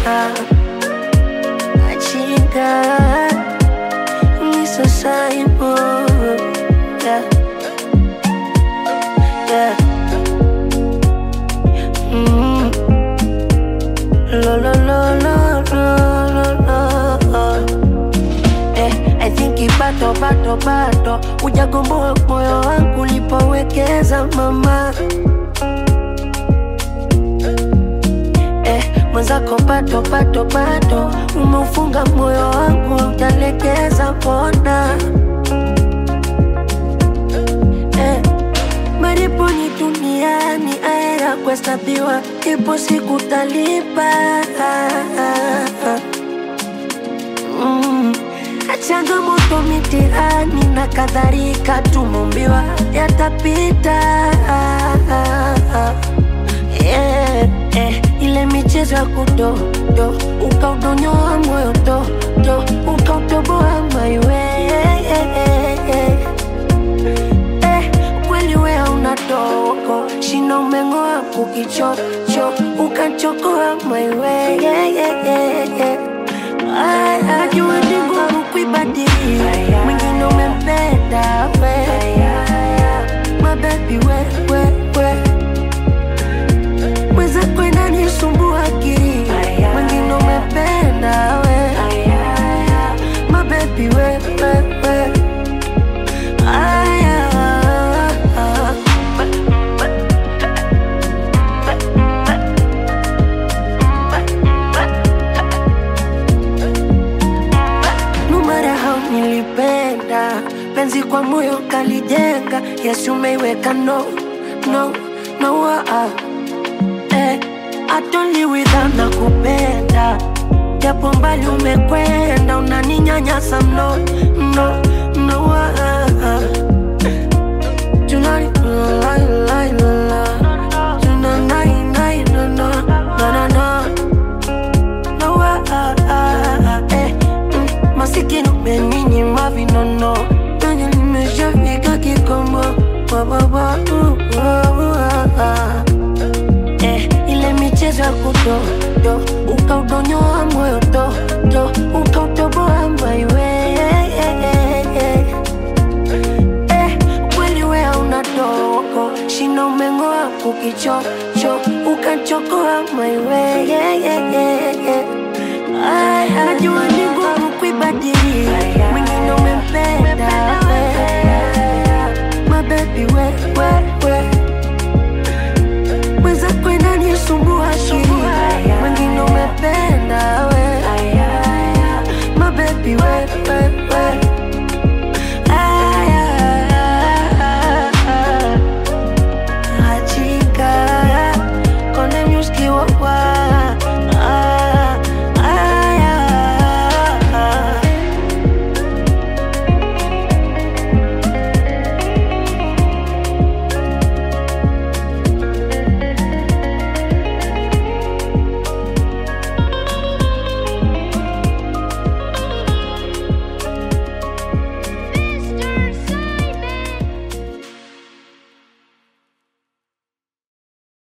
Achinda Nisa saibo Yeah Yeah mm. Lo lo lo lo lo lo lo Eh, I think ibato bato bato Ujagomboa moyo wangu ulipowekeza mama eh, mwenzako pato pato pato umeufunga moyo wangu utalekeza pona eh, maripo ni duniani aera kuhesabiwa ipo siku talipa mm. changamoto mitihani na kadhalika tumumbiwa yatapita yeah, eh, ile michezo ya kudodo ukaudonyoa moyo dodo ukautoboa maiwe eh, kweli wea una dogo shina umeng'oa kukichocho ukachokoa maiwe ajua ni ngumu kuibadili mwingine umempenda we mabebi wewewe mwenzako inanisumbua akili mwingine umependa we mabebi wewewe aya no matter how nilipenda penzi kwa moyo kalijenga yesu umeiweka no no no ah. eh, atoli without na kupenda japo mbali umekwenda unaninyanyasa mno no no ah. Tonight, la, la, la, la. Tonight, night, no, no, no, no, no. No, ah, ah, ah, eh, mm, masikini umeninyima vinono penye nimeshafika kikomo Wa, wa, wa, uh, wa, wa, ah. Eh, ile michezo ya kudodo ukaudonyoa moyo dodo ukautoboa maiwe eh, kweli wea una dogo shina umeng'oa kukichocho ukachokoa maiwe najua